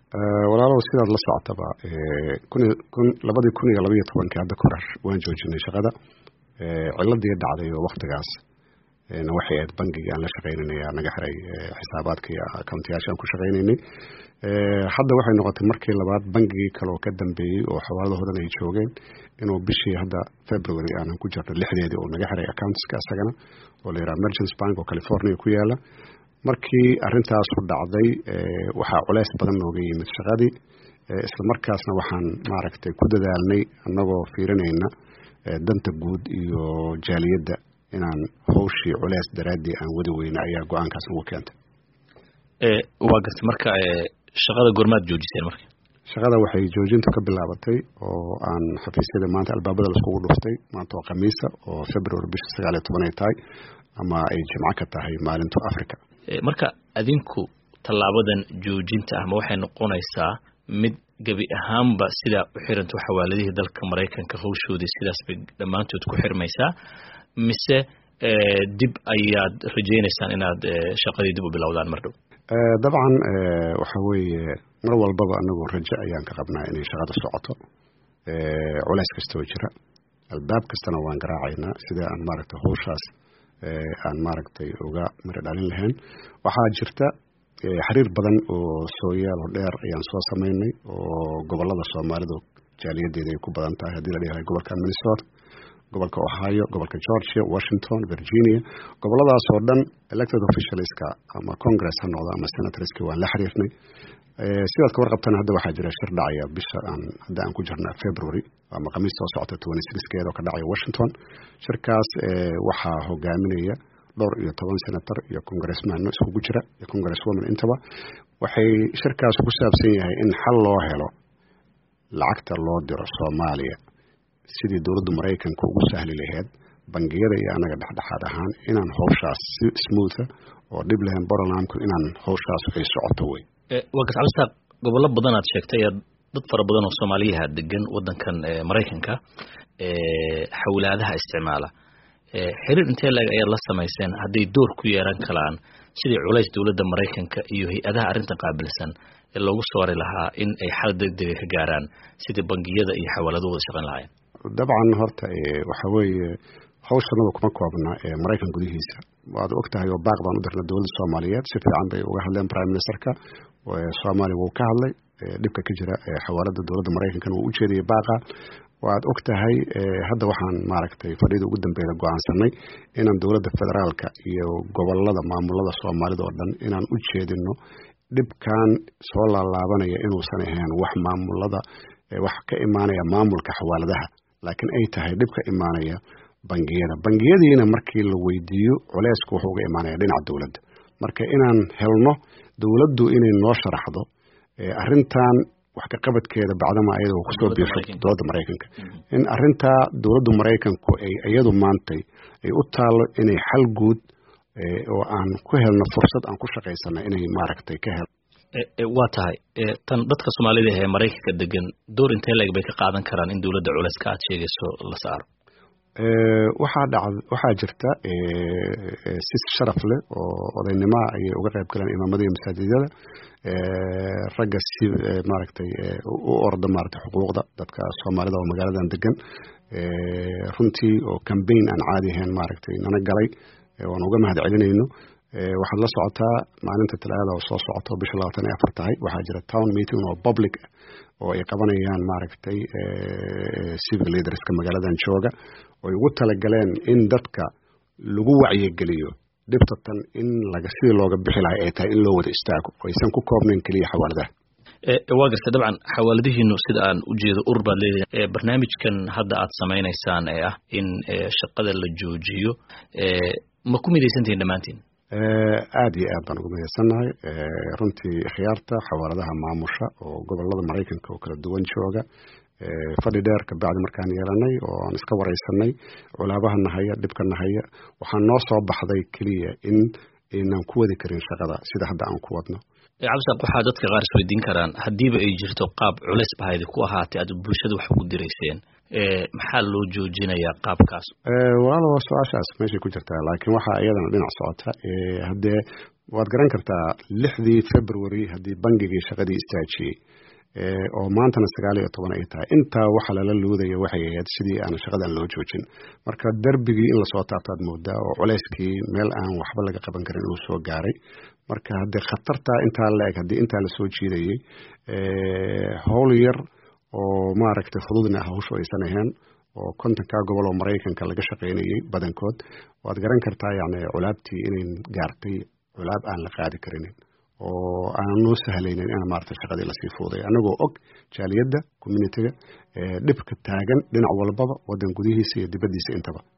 walaalow sidaad la socotaba labadii kun iyo labaiyo tobankii hadda korar waan joojinay shaqada ciladii dhacday oo waktigaas waxay ahayd bangigii aan la shaqeynanay naga xiray xisaabaadka iyo accountayaasha aan ku shaqeynaynay hadda waxay noqotay markii labaad bangigii kale oo ka dambeeyey oo xawaaladahodan ay joogeen inuu bishii hadda february aanan ku jirno lixdeedii oo naga xiray accountska isagana oo la yidhaha merchants bank oo california ku yaala markii arintaasu dhacday waxaa culeys badan nooga yimid shaqadii isla markaasna waxaan maaragtay ku dadaalnay annagoo fiirinayna danta guud iyo jaaliyadda inaan hawshii culeys daraaddii aan wadi weyna ayaa go-aankaas ugu keentay waa gartay marka shaqada goormaad joojiseen marka shaqada waxay joojintu ka bilaabatay oo aan xafiisyada maanta albaabada laiskugu dhuftay maanta oo khamiisa oo february bisha sagaal iyo toban ay tahay ama ay jimco ka tahay maalintu africa marka adinku tallaabadan joojinta ah ma waxay noqonaysaa mid gebi ahaanba sidaa u xiranto xawaaladihii dalka maraykanka hawshoodii sidaas bay dhammaantood ku xirmaysaa mise dib ayaad rajaynaysaan inaad shaqadii dib u bilowdaan mar dhow dabcan waxa weeye mar walbaba anagu rajo ayaan ka qabnaa inay shaqada socoto culeys kastoo jira albaab kastana waan garaacaynaa sida aan maaragtay hawshaas aan maaragtay uga mari dhalin lahayn waxaa jirta xiriir badan oo sooyaal dheer ayaan soo sameynay oo gobolada soomaalida jaaliyadeeda ay ku badan tahay haddii la dhihahay gobolka minnesota gobolka ohio gobolka georgia washington virginia goboladaas oo dhan elected officialska ama congress ha noqdo ama senatorski waan la xiriirnay sidaad ka warqabtana hadda waxaa jira shir dhacaya bisha aan hadda aan ku jirna february ama khamiis soo socota twenty sixkeeda oo ka dhacaya washington shirkaas waxaa hogaaminaya dhowr iyo toban senator iyo congressmano iskugu jira iyo congresswoman intaba waxay shirkaas ku saabsan yahay in xal loo helo lacagta loo diro soomaaliya sidii dowladda maraykanka ugu sahli laheyd bangiyada iyo anaga dhexdhexaad ahaan inaan hawshaas si smootha oo dhib lahayn borolamku inaan hawshaas ay socoto wey waa gartacalistaaq gobollo badan aad sheegtay ee dad fara badan oo soomaaliyaha degan wadankan maraykanka xawlaadaha isticmaala xiriir intee laeg ayaad la samayseen hadday door ku yeeran karaan sidii culays dowladda maraykanka iyo hay-adaha arrintan qaabilsan ee loogu soori lahaa in ay xal degdega ka gaaraan sidii bangiyada iyo xawaaladu wada shaqayn lahaayeen dabcan horta waxa weeye hawshanada kuma koobna maraykan gudihiisa waad og tahay oo baaq baan u dirna dowladda soomaaliyeed si fiican bay uga hadleen prime ministerka soomaaliya wuu ka hadlay dhibka ka jira xawaalada dowladda maraykankana wuu ujeedayay baaqa waad og tahay hadda waxaan maaragtay fadhida ugu dambeeda go-aansanay inaan dowladda federaalka iyo gobolada maamulada soomaalida oo dhan inaan u jeedino dhibkan soo laalaabanaya inuusan ahayn wax maamulada wax ka imaanaya maamulka xawaaladaha laakiin ay tahay dhib ka imaanaya bangiyada bangiyadiina markii la weydiiyo culeysku wuxuu uga imaanaya dhinaca dowladda marka inaan helno dowladdu inay noo sharaxdo arrintan wax ka qabadkeeda bacdama ayada kusoo biirto dowladda maraykanka in arintaa dowladda maraykanku ay iyadu maantay ay u taalo inay xal guud oo aan ku helno fursad aan ku shaqaysana inay maaragtay ka hel waa tahay tan dadka soomaalida ee maraykanka degan door intee leeg bay ka qaadan karaan in dowladda culeyska aad sheegayso la saaro waxaa dhac waxaa jirta si sharaf leh oo odaynimoa ayay uga qayb galeen imaamada iyo masaajidyada ragga si maaragtay u orda maaragtay xuquuqda dadka soomaalida oo magaaladan degan runtii oo cambaign aan caadi ahayn maaragtay nana galay waan uga mahad celinayno waxaad la socotaa maalinta talaada oo soo socoto bisha labaatan iyo afar tahay waxaa jira town meeting oo public oo ay qabanayaan maaragtay civil leaderska magaaladan jooga oy ugu talagaleen in dadka lagu wacyigeliyo dhibta tan in laga sidii looga bixi lahay ay tahay in loo wada istaago oo aysan ku koobnayn keliya xawaaladaha waa garta dabcan xawaaladihiinu sida aan ujeedo urur baad leedahay barnaamijkan hadda aad samaynaysaan ee ah in shaqada la joojiyo ma ku midaysantihiin dhammaantiin aada iyo aad baan ugu midaysannahay runtii khiyaarta xawaaladaha maamusha oo gobolada maraykanka oo kala duwan jooga fadhi dheer kabacdi markaan yeelanay oo aan iska wareysanay culaabaha nahaya dhibka nahaya waxaa noo soo baxday keliya in aynaan ku wadi karin shaqada sida hadda aan ku wadno cabdisaaq waxaa dadka qaar isweydiin karaan haddiiba ay jirto qaab culays bahaydi ku ahaatay aad bulshada wax ugu dirayseen maxaa loo joojinayaa qaabkaas walaalo waa su-aashaas meeshay ku jirtaa laakiin waxaa iyadana dhinac socota haddee waad garan kartaa lixdii february haddii bangigii shaqadii istaajiyey oo maantana sagaal iyo toban ay tahay intaa waxa lala luudaya waxay ahayd sidii aan shaqadan loo joojin marka darbigii in lasoo taabtaad moodaa oo culeyskii meel aan waxba laga qaban karin uu soo gaaray marka haddee khatartaa intaa la eg haddii intaa lasoo jiidayey howl yar oo maaragtay fududna hawshu aysan ahayn oo kontonkaa gobol oo maraykanka laga shaqaynayey badankood waad garan kartaa yani culaabtii inay gaartay culaab aan la qaadi karinin oo aan noo sahlaynin in maarata shaqadii lasii fuuday anagoo og jaaliyadda communitiga dhibka taagan dhinac walbaba wadan gudihiisa iyo dibaddiisa intaba